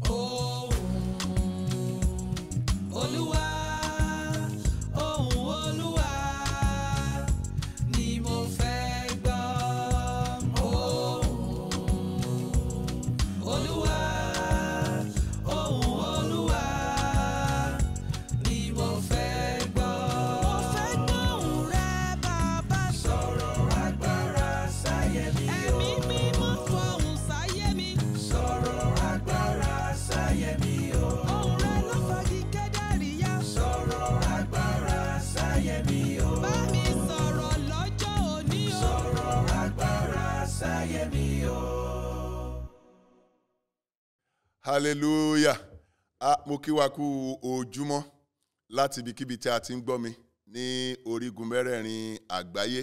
Olúwa, ohùn Olúwa ni mo fẹ́ gbọ́. Ohùn Olúwa, ohùn Olúwa ni mo fẹ́ gbọ́. Mo fẹ́ gbóhùn rẹ bàbá. Sọ̀rọ̀ agbára sáyé mi o. Ẹ̀mí mímọ́ fọhùn sáyé mi. Sọ̀rọ̀ agbára sáyé mi o. Ohùn rẹ ló fagi kẹ́dàrí yá. Sọ̀rọ̀ agbára sáyé mi o. Bá mi sọ̀rọ̀ lọ́jọ́ òní o. Sọ̀rọ̀ agbára sáyé mi o. hallelujah ah, mo kí wa kú ojúmọ́ láti ibikíbi tí a ti ń gbọ́ mi ní orígun mẹ́rẹ̀ẹ̀rin àgbáyé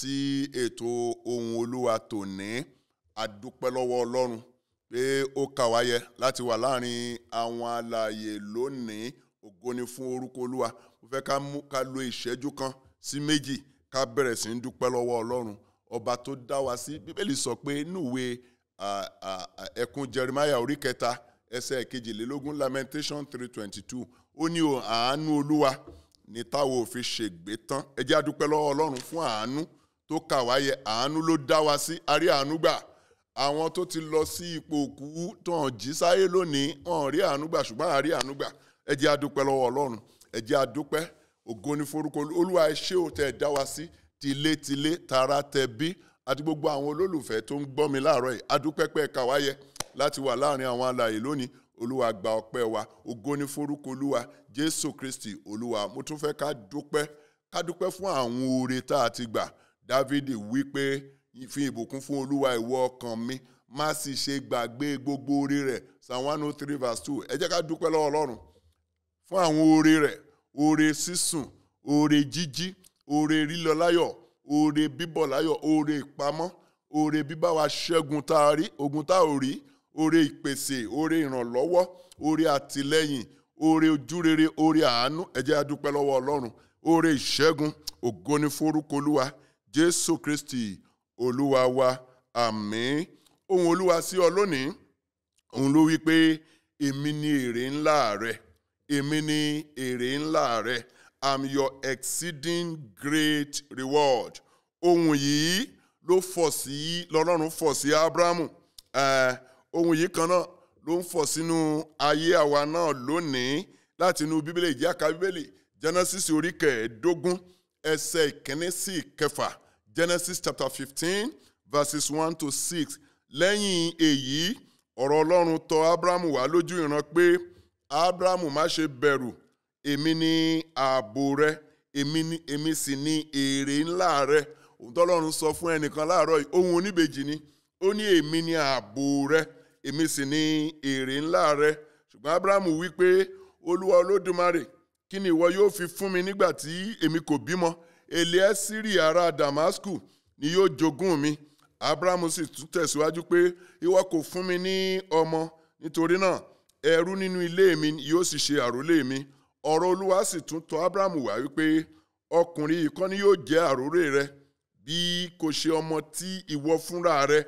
sí ètò ohun olúwa tòní adúpẹ́ lọ́wọ́ ọlọ́run pé ó kà wá yẹ láti wà láàrin àwọn alààyè lónìí ògo ni fún orúkọ olúwa mo fẹ́ ká mú ká lo ìṣẹ́jú kan sí méjì ká bẹ̀rẹ̀ sí ń dúpẹ́ lọ́wọ́ ọlọ́run ọba tó dá wa sí bíbélì sọ pé núwèé à- à- à- ẹkún jeremiah orí kẹta ẹsẹ̀ kejìlélógún lamentation three twenty two ó ní o àánú olúwa ní táwọn òfin ṣègbè tán ẹ jẹ́ a dúpẹ́ lọ́wọ́ ọlọ́run fún àánú tó kà wá yẹ àánú ló dá wa sí a rí àánú gbà àwọn tó ti lọ sí ipò òkú tó hàn jí sáyé lónìí wọn rí àánú gbà ṣùgbọ́n a rí àánú gbà ẹ jẹ́ a dúpẹ́ lọ́wọ́ ọlọ́run ẹ jẹ́ a dúpẹ́ ògo ni forúkọ Olú- olúwa ẹ ṣé o tẹ́ ẹ dá wa sí tilétilé tara tẹbí àti gbogbo àwọn olólùfẹ́ tó ń gbọ́ mi láàárọ̀ yìí adúpẹ́pẹ́ kàwáyé láti wà láàrin àwọn alààyè lónìí olúwa gba ọpẹ́ wa ògo ni forúkọ olúwa jésù kristi olúwa mo tún fẹ́ ká dúpẹ́ ká dúpẹ́ fún àwọn oore tá a ti gbà dávidi wí pé fi ìbùkún fún olúwa ìwọ ọkàn mi má sì ṣe gbàgbé gbogbo oore rẹ̀ psalm one oh three verse two ẹ jẹ́ ká dúpẹ́ lọ́wọ́ ọlọ́run fún àwọn oore rẹ̀ oore sísùn oore jíjí oore lílọ láyọ̀ oore bíbọ̀ láyọ̀ oore ìpamọ́ oore bíbá wa ṣẹ́gun tá a rí ogun tá ò rí oore ìpèsè oore ìrànlọ́wọ́ oore àtìlẹ́yìn oore ojúrere oore àánú ẹ jẹ́ a dúpẹ́ lọ́wọ́ ọlọ́run oore ìṣẹ́gun ògo ni forúkọ olúwa jésù kristi olúwa wa àmín ohun olúwa sí ọ lónìí òun ló wí pé èmi ni èrè ńlá rẹ èmi ni èrè ńlá rẹ i'm your exceeding great reward ohun yìí ló fọ̀ sí lọ́lọ́run fọ̀ sí abrahamu Eh, ohun yìí kan náà ló ń fọ̀ sínú ayé àwa náà lónìí láti inú bíbélì ìjẹ́ àká bíbélì genesis orí kẹẹ̀ẹ́dógún ẹsẹ̀ ìkíní sí ìkẹfà genesis chapter fifteen verses one to six lẹ́yìn èyí ọ̀rọ̀ ọlọ́run tọ̀ abrahamu wá lójú ìran pé abrahamu má ṣe bẹ̀rù èmi ni ààbò rẹ èmi ni èmi sì ni èrè ńlá rẹ òun tọ́lọ́run sọ fún ẹnìkan láàárọ̀ yìí ohun oníbejì ni ó ní èmi ni ààbò rẹ èmi sì ni èrè ńlá rẹ ṣùgbọ́n abrahamu wí pé olúwa olódùmarè kí ni ìwọ yóò fi fún mi nígbà tí èmi kò bímọ eliesiri ará damasku ni yóò jogún mi abrahamu sì tún tẹ̀síwájú pé ìwọ kò fún mi ní ọmọ nítorí náà ẹrú nínú ilé mi yóò sì ṣe àrólé mi ọ̀rọ̀ olúwa sì tún tọ̀ abrahamu wá wípé ọkùnrin yìí kọ́ ni yóò jẹ́ àrólé rẹ bí kò ṣe ọmọ tí ìwọ fúnra rẹ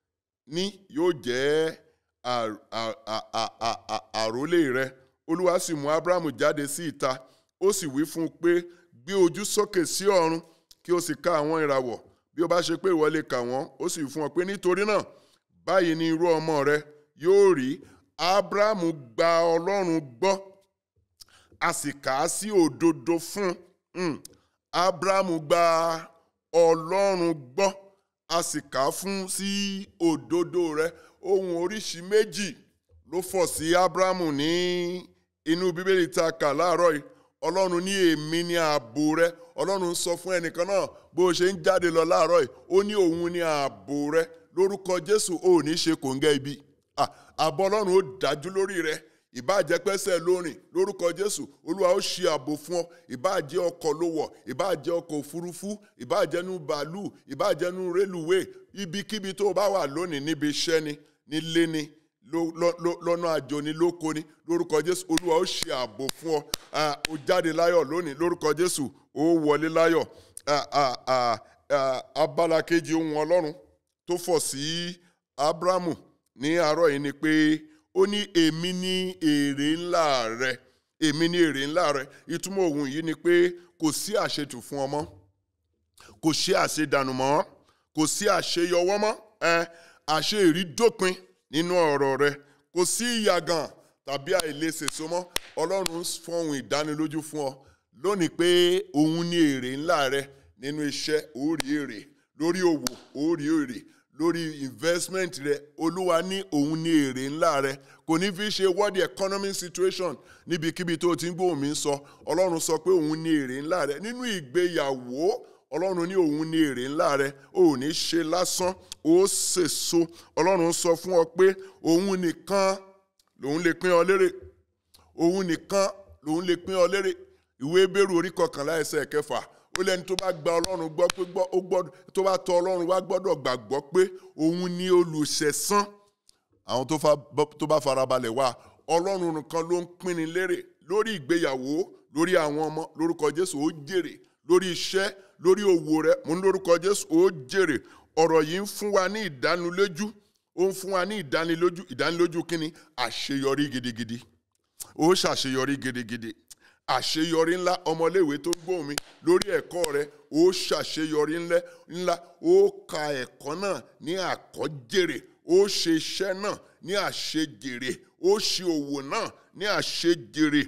ní yóò jẹ́ à- à- à- à- à- à- àrólé rẹ olúwa sì mú abrahamu jáde sí ìta ó sì wí fún un pé gbé ojú sókè sí ọ̀run kí o sì ka àwọn ìràwọ̀ bí ó bá ṣe pé ìwọ lè kà wọ́n ó sì fún ọ pé nítorí náà báyìí ni irú ọmọ rẹ yóò rí abrahamu gba ọlọ́run gbọ́ a sì kà á sí òdodo fún un abrahamu gba ọlọ́run gbọ́ a sì kà á fún sí òdodo rẹ ohun oríṣi méjì ló fọ̀ sí abrahamu ní inú bíbélì tá a kà láàárọ̀ yìí ọlọ́run ní èmi ní ààbò rẹ ọlọ́run sọ fún ẹnìkan náà bó o ṣe ń jáde lọ láàárọ̀ yìí ó ní òun ní ààbò rẹ lórúkọ jésù ò ní ṣe kòńgẹ́ ibi Ah, ààbò ọlọ́run ó dájú lórí rẹ ìbáàjẹ́ pẹ́sẹ̀ lórin lórúkọ jésù olúwa ó ṣe ààbò fún ọ ìbáàjẹ́ ọkọ̀ ló wọ̀ ìbáàjẹ́ ọkọ̀ òfurufú ìbáàjẹ́nu bàálù ìbáàjẹ́nu rélùwé ibikíbi tó o bá wà lónìí níbi iṣẹ́ ni nílé ni ló- ló- ló- lọ́nà àjò ni lóko ni lórúkọ jésù olúwa ó ṣe ààbò fún ọ Ah, ó jáde láyọ̀ lónìí lórúkọ jésù ó wọlé láyọ̀ Ah, ah, ah, ah, abala kejì ohun ọlọ́run tó fọ̀ sí abrahamu ní àárọ̀ yìí ni pé ó ní èmi ní èrè ńlá rẹ èmi ní èrè ńlá rẹ ìtumọ̀ ohun yìí ni pé kò sí àṣetù fún ọmọ kò sí àṣedànù mọ́ kò sí àṣeyọwọ́ mọ́ ẹ àṣe ìrídópin nínú ọ̀rọ̀ rẹ kò sí ìyàgàn tàbí àìlèsèso mọ́ ọlọ́run fọhùn ìdánilójú fún ọ lónìí pé òun ní èrè ńlá rẹ nínú iṣẹ́ ó rí èrè lórí òwò ó rí èrè lórí investment rẹ olúwa ní òun ní èrè ńlá rẹ kò ní fi ṣe world economic situation níbikíbi tó ti ń gbóhùn mi sọ ọlọ́run sọ pé òun ní èrè ńlá rẹ nínú ìgbéyàwó ọlọ́run ní òun ní èrè ńlá rẹ ò ní ṣe lásán ó sèso ọlọ́run sọ fún ọ pé òun nìkan lòun lè pín ọ lérè òun nìkan lòun lè pín ọ lérè ìwé bẹ́rù orí kọkànlá ẹsẹ̀ kẹfà ó lẹ́ni tó bá gba ọlọ́run gbọ́ pé gbọ́ ó gbọ́dọ̀ tó bá tọ ọlọ́run wá gbọ́dọ̀ gbàgbọ́ pé òun ní olùṣẹ̀san àwọn tó fa tó bá farabalẹ̀ wá ọlọ́run nìkan ló ń pínni lérè lórí ìgbéyàwó lórí àwọn ọmọ lórúkọ jésù ó jèrè lórí iṣẹ́ lórí òwò rẹ mo ní lórúkọ jésù ó jèrè ọ̀rọ̀ yìí ń fún wa ní ìdánilójú ó ń fún wa ní ìdánilójú ìdánilójú kínni àṣeyọrí gidigidi ó ṣàṣeyọrí gidigidi àṣeyọrí ńlá ọmọléèwé tó gbóhùn mi lórí ẹ̀kọ́ rẹ ó ṣàṣeyọrí ńlá ó ka ẹ̀kọ́ náà ní àkọ́jèrè ó ṣe iṣẹ́ náà ní àṣejèrè ó ṣe òwò náà ní àṣejèrè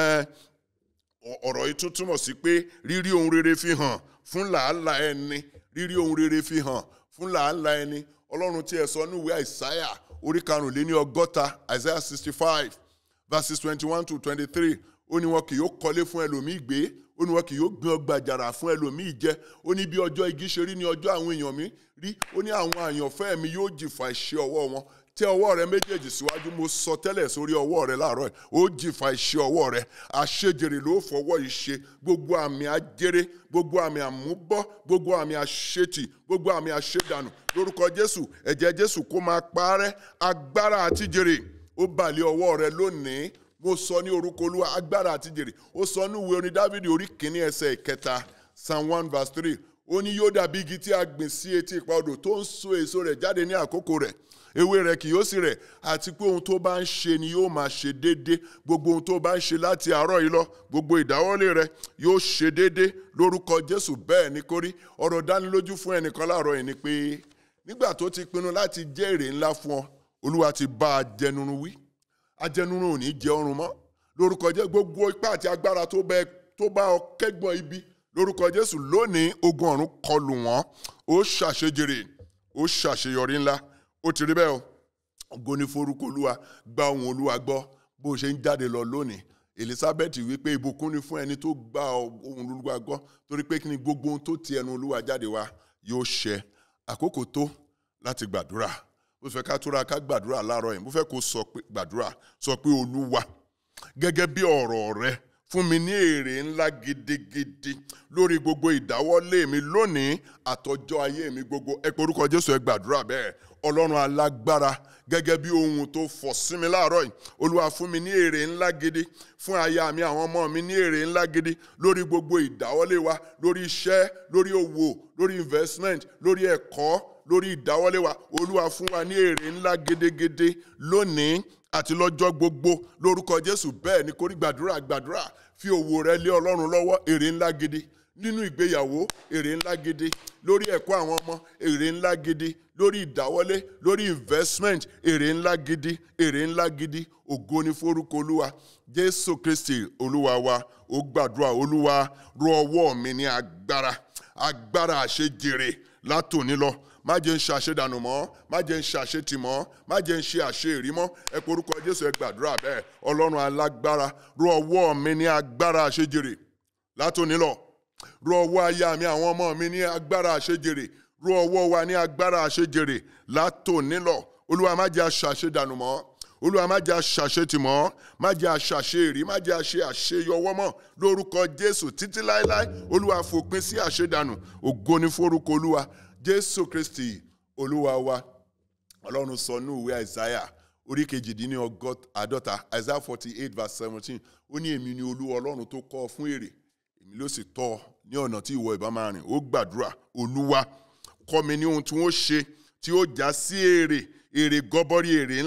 ọ̀rọ̀ yìí tún túmọ̀ sí pé rírí ohun rere fi hàn fún làálàá ẹni rírí ohun rere fi hàn fún làálàá ẹni ọlọ́run tí ẹ sọ ní ìwé àìsáyà orí karùnléní ọgọ́ta àìsáyà sixty five verses twenty one to twenty three ó ní wọn kì yóò kọ́lé fún ẹlòmíì gbé ó ní wọn kì yóò gbin ọgbà àjàrà fún ẹlòmíì jẹ ó ní bí ọjọ́ igi ṣe rí ní ọjọ́ àwọn èèyàn mi rí ó ní àwọn àyànfẹ́ mi yóò jìfà iṣẹ́ ọwọ́ wọn tẹ ọwọ́ rẹ méjèèjì síwájú mo sọ tẹ́lẹ̀ sórí ọwọ́ rẹ láàárọ̀ ẹ̀ ó jìfà iṣẹ́ ọwọ́ rẹ àṣejèrè ló fọwọ́ yìí ṣe gbogbo àmì ajere gbogbo àmì àmúbọ́ gbogbo àmì àṣetì gbogbo àmì àṣedànù lórúkọ jésù ẹ̀jẹ̀ jésù kó máa parẹ́ agbára àtijèrè ó balẹ̀ ọwọ́ rẹ lónìí mo sọ ní orúkọ olúwa agbára àtijèrè ó sọ ní ìwé orin dávidi orí kìíní ẹsẹ̀ ìkẹta psalm one verse three ó ní yóò dàbí igi tí a gbìn sí etí ipa odò tó ń so èso rẹ̀ jáde ní àkókò rẹ̀ ewé rẹ̀ kì yóò sì rẹ̀ àti pé ohun tó bá ń ṣe ni yóò máa ṣe déédé gbogbo ohun tó bá ń ṣe láti àárọ̀ yìí lọ gbogbo ìdáwọ́lé rẹ̀ yóò ṣe déédé lórúkọ jésù bẹ́ẹ̀ ni kórí ọ̀rọ̀ dánilójú fún ẹnìkan láàárọ̀ yìí ni pé nígbà tó ti pinnu láti jẹ́ èrè ńlá fún ọ olúwa ti bá a jẹnurun wí ajẹnurun ò ní jẹ ọrùn mọ́ lórúkọ jẹ́ gbogbo ipá àti agbára tó bẹ tó bá ọ kẹ́gbọ́n ibi lórúkọ jésù lónìí ogun ọ̀run kọlù wọ́n ó ṣàṣejèrè ó ṣàṣeyọrí ńlá ó ti rí bẹ́ẹ̀ o ògo ni forúkọ olúwa gba ohùn olúwa gbọ́ bó o ṣe ń jáde lọ lónìí elizabeth wípé ìbùkún ni fún ẹni tó gba ohùn olúwa gbọ́ torí pé kí ni gbogbo ohun tó ti ẹnu olúwa jáde wá yóò ṣẹ àkókò tó láti gbàdúrà mo fẹ́ ká túra ká gbàdúrà láàárọ̀ yìí mo fẹ́ kó sọ pé gbàdúrà sọ pé olúwa gẹ́gẹ́ bí ọ̀rọ̀ rẹ fún mi ní èrè ńlá gidigidi lórí gbogbo ìdáwọ́lé mi lónìí àtọjọ́ ayé mi gbogbo ẹ pé orúkọ jésù ẹ gbàdúrà bẹ́ẹ̀ ọlọ́run alágbára gẹ́gẹ́ bí ohun tó fọ̀ sí mi láàárọ̀ yìí olúwa fún mi ní èrè ńlá gidi fún aya mi àwọn ọmọ mi ní èrè ńlá gidi lórí gbogbo ìdáwọ́lé wa lórí iṣẹ́ lórí òwò lórí investment lórí ẹ̀kọ́ lórí ìdáwọ́lé wa olúwa fún wa ní èrè ńlá gédégédé lónìí àti lọ́jọ́ gbogbo lórúkọ jésù bẹ́ẹ̀ ni kórí gbàdúrà gbàdúrà fi òwò rẹ lé ọlọ́run lọ́wọ́ èrè ńlá gidi nínú ìgbéyàwó èrè ńlá gidi lórí ẹ̀kọ́ àwọn ọmọ èrè ńlá gidi lórí ìdáwọ́lé lórí investment èrè ńlá gidi èrè ńlá gidi ògo ni forúkọ olúwa jésù kristi olúwa wa ó gbàdúrà olúwa rọ ọwọ́ mi ní agbára agbára àṣejèrè látòní lọ má jẹ́ ń ṣe àṣedànù mọ́ má jẹ́ ń ṣe àṣetì mọ́ má jẹ́ ń ṣe àṣeèrí mọ́ ẹ pe orúkọ jésù ẹ gbàdúrà bẹ́ẹ̀ ọlọ́run alágbára rọ ọwọ́ mi ní agbára àṣejèrè látòní lọ rọ ọwọ́ aya mi àwọn ọmọ mi ní agbára àṣejèrè rọ ọwọ́ wa ní agbára àṣejèrè látòní lọ olúwa má jẹ́ àṣe àṣedànù mọ́ olúwa má jẹ́ àṣàṣetì mọ́ má jẹ́ àṣàṣeèrí má jẹ́ àṣe àṣeyọwọ́ mọ́ lórúkọ jésù títí láéláé olúwa fòpin sí àṣedànù ògo ni forúkọ olúwa jésù kristi olúwa wa ọlọ́run sọ ní ìwé àìsáyà orí kejìdínní àádọ́ta àìsáyà forty eight verse seventeen ó ní èmi ni olúwa ọlọ́run tó kọ́ ọ fún èrè èmi ló sì tọ́ ọ ní ọ̀nà tí ìwọ ìbá máa rìn ó gbàdúrà olúwa kọ́ mi ní ohun tí wọ́n ṣe tí ó já sí èrè èrè gọbọrí èrè ńlá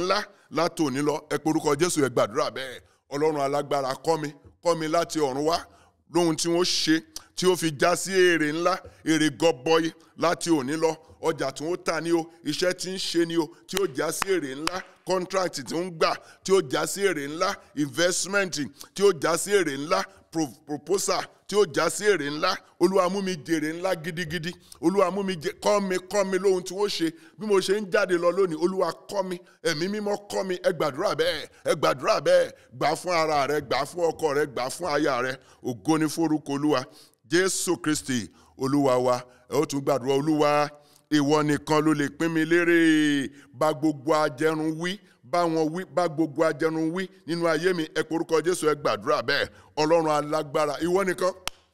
látòní lọ ẹ porúkọ jésù ẹ gbàdúrà bẹ́ẹ̀ ọlọ́run alágbára kọ́ mi kọ́ mi láti ọ̀run wá lóhun tí wọ́n ṣe tí ó fi já sí èrè ńlá èrè gọbọi láti òní lọ ọjà tí wọ́n tà ní o iṣẹ́ tí ń ṣe ní o tí ó já sí èrè ńlá contract tí ń gbà tí ó já sí èrè ńlá investment tí ó já sí èrè ńlá pro- proposal tí ó já sí èrè ńlá olúwa mú mi jèrè ńlá gidigidi olúwa mú mi jẹ kọ́ mi kọ́ mi lóhun tí wọ́n ṣe bí mo ṣe ń jáde lọ lónìí olúwa kọ́ mi ẹ̀mí mímọ́ kọ́ mi ẹ gbàdúrà bẹ́ẹ̀ ẹ gbàdúrà bẹ́ẹ̀ gbà fún ara rẹ gbà fún ọkọ rẹ gbà fún aya rẹ ògo ni forúkọ olúwa jésù kristi olúwa wa ẹ ó tún gbàdúrà olúwa ìwọ nìkan ló lè pín mi lérè bá gbogbo ajẹrun wí bá wọn wí bá gbogbo ajẹrun wí nínú ayé mi ẹ porúkọ jésù ẹ gbàdúrà bẹ́ẹ̀ ọlọ́run alágbára ìwọ nìkan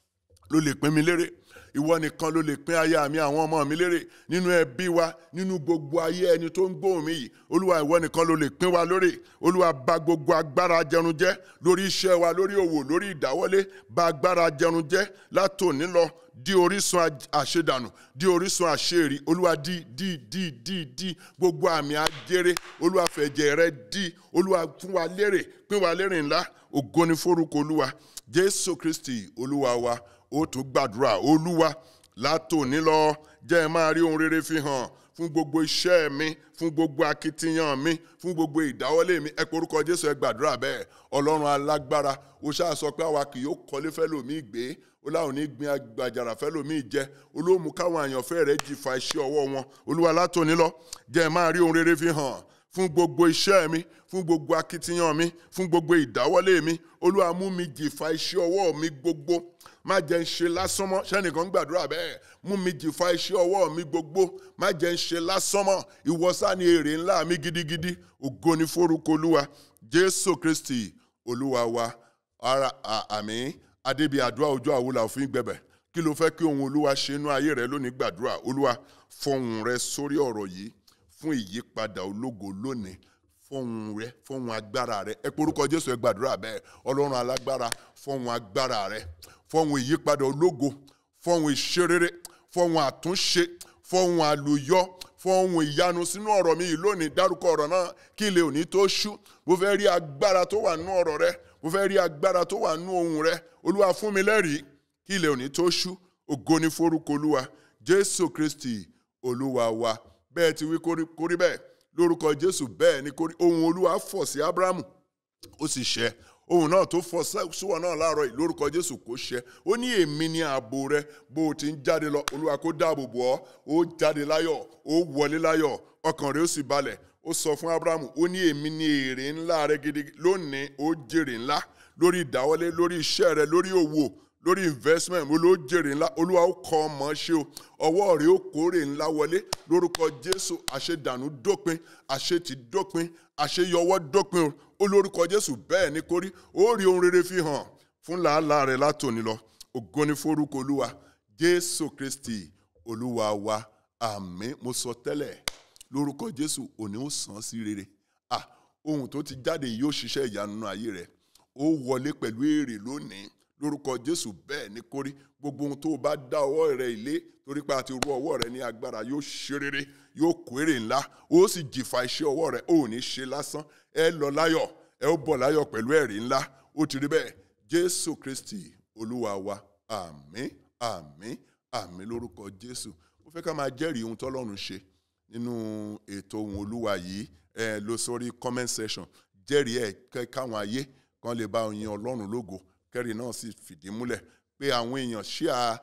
ló lè pín mi lérè ìwọ nìkan ló lè pín aya mi àwọn ọmọ mi lérè nínú ẹbí wa nínú gbogbo ayé ẹni tó ń gbóhùn mi yìí olúwa ìwọ nìkan ló lè pín wa lórè olúwa bà gbogbo agbára jẹrun jẹ́ lórí iṣẹ́ wa lórí òwò lórí ìdáwọ́lé bà agbára jẹrun jẹ́ látòní lọ di orísun aj- àṣedànù di orísun àṣeèrí olúwa di di di di di gbogbo àmì ajere olúwa fẹ̀jẹ̀ rẹ di olúwa fún wa lérè pín wa lérè ńlá ògo ni forúkọ olúwa jésù kristi olúwa wa ó tún gbàdúrà olúwa látòní lọ jẹ́ ẹ máa rí ohun rere fi hàn fún gbogbo iṣẹ́ mi fún gbogbo akitiyan mi fún gbogbo ìdáwọ́lé mi ẹ porúkọ jésù ẹ gbàdúrà bẹ́ẹ̀ ọlọ́run alágbára ó ṣáà sọ pé àwa kì yóò kọ́lé fẹ́lòmíì gbé ó láwọn ní gbin àgbàjàrà fẹ́lòmíì jẹ olóòmù káwọn àyànfẹ́ rẹ̀ jìfà iṣẹ́ ọwọ́ wọn olúwa látòní lọ jẹ́ ẹ máa rí ohun rere fi hàn fún gbogbo iṣẹ́ mi fún gbogbo akitiyan mi fún gbogbo ìdáwọ́lé mi olúwa mú mi jìfà iṣẹ́ ọwọ́ mi gbogbo má jẹ́ ń ṣe lásán mọ́ sẹ́nìkan gbàdúrà bẹ́ẹ̀ mú mi jìfà iṣẹ́ ọwọ́ mi gbogbo má jẹ́ ń ṣe lásán mọ́ ìwọ́sá ni èrè ńlá mi gidigidi ògo ni forúkọ olúwa jésù kristi olúwa wa ara à- àmín adébí àdúrà ojú àwòlà òfin gbẹbẹ kí ló fẹ́ kí ohun olúwa ṣe inú ayé rẹ lónìí gbàdúrà olúwa fọhùn rẹ sórí ọ̀rọ̀ yìí fún ìyípadà ológo lónìí fọhùn rẹ fọhùn agbára rẹ ẹ porúkọ jésù ẹ gbàdúrà bẹ́ẹ̀ ọlọ́run alágbára fọhùn agbára rẹ fọhùn ìyípadà ológo fọhùn ìṣerere fọhùn àtúnṣe fọhùn àlùyọ fọhùn ìyanu sínú ọ̀rọ̀ mi yìí lónìí dárúkọ ọ̀rọ̀ náà kí ilé òní tó ṣú mo fẹ́ rí agbára tó wà nínú ọ̀rọ̀ rẹ mo fẹ́ rí agbára tó wà nínú ohùn rẹ olúwa fún mi lẹ́rìí kí ilé òní tó ṣú ògo ni forúkọ olúwa jésù kristi olúwa wa bẹ́ẹ̀ ti wí kórí kórí bẹ́ẹ̀ lórúkọ jésù bẹ́ẹ̀ ni kórí ohùn olúwa fọ̀ sí abrahamu ó sì ṣẹ ohun náà tó fọ síwọ náà láàárọ̀ yìí lórúkọ jésù kó ṣẹ ó ní èmi ní ààbò rẹ bó o ti ń jáde lọ olúwa kó dáàbò bò ọ́ ó jáde láyọ̀ ó wọlé láyọ̀ ọkàn rẹ ó sì balẹ̀ ó sọ fún abrahamu ó ní èmi ní èrè ńlá rẹ gidi lónìí ó jèrè ńlá lórí ìdáwọ́lé lórí iṣẹ́ rẹ lórí òwò lórí investment mo ló jèrè ńlá olúwa ó kọ ọmọ ṣe o ọwọ́ rẹ̀ ó kórè ńlá wọlé lórúkọ jésù àṣedànù dópin àṣetì dópin àṣeyọwọ́ dópin o ó lórúkọ jésù bẹ́ẹ̀ ni kórí ó rí ohun rere fi hàn fún làálàá rẹ̀ látòní lọ ògo ni forúkọ olúwa jésù kristi olúwa wa àmín mo sọ tẹ́lẹ̀ lórúkọ jésù òní ó sàn sí rere ah ohun tó ti jáde yìí yóò ṣiṣẹ́ ìyanu nínú ayé rẹ̀ ó wọlé pẹ̀lú èrè lónìí lórúkọ jésù bẹ́ẹ̀ ni kórí gbogbo ohun tó o bá dá ọwọ́ rẹ ilé torí pé a ti rú ọwọ́ rẹ ní agbára yóò ṣe rere yóò kó èrè ńlá ó sì jìfà iṣẹ́ ọwọ́ rẹ ó ní ṣe lásán ẹ lọ láyọ̀ ẹ ó bọ̀ láyọ̀ pẹ̀lú ẹ̀rí ńlá ó ti rí bẹ́ẹ̀ jésù kristi olúwa wa àmín àmín àmín lórúkọ jésù ó fẹ́ ká máa jẹ́rìí ohun tọ́lọ́run ṣe nínú ètò ohun olúwa yìí ẹ lọ sórí comment section jẹ́rìí ẹ̀ kẹ́ káwọn ayé kan lè bá yin ọlọ́run lógo kẹ́rì náà sì fìdí múlẹ̀ pé àwọn èèyàn ṣíà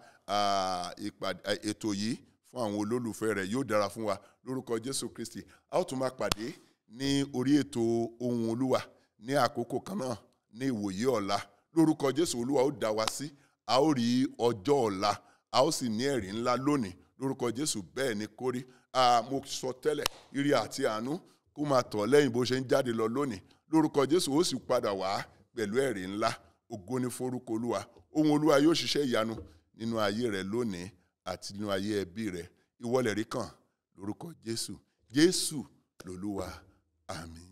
ètò yìí fún àwọn olólùfẹ́ rẹ̀ yóò dára fún wa lórúkọ jésù kristi a ó tún máa pàdé ní orí ètò ohun olúwa ní àkókò kan náà ní ìwòye ọ̀la lórúkọ jésù olúwa ó dá wa sí a ó rí ọjọ́ ọ̀la a ó sì ní ẹ̀rí ńlá lónìí lórúkọ jésù bẹ́ẹ̀ ni kórí mo sọ tẹ́lẹ̀ ire àti àánú kó máa tọ̀ lẹ́yìn bó ṣe ń jáde lọ lónìí lórúkọ jésù ó sì padà wá pẹ̀lú ẹ̀rí ńlá ògo ni forúkọ olúwa ohun olúwa yóò ṣiṣẹ́ ìyanu nínú ayé rẹ lónìí àti nínú ayé ẹbí rẹ ìwọlẹ̀ rí kàn lórúkọ jésù jésù lolúwa àmín.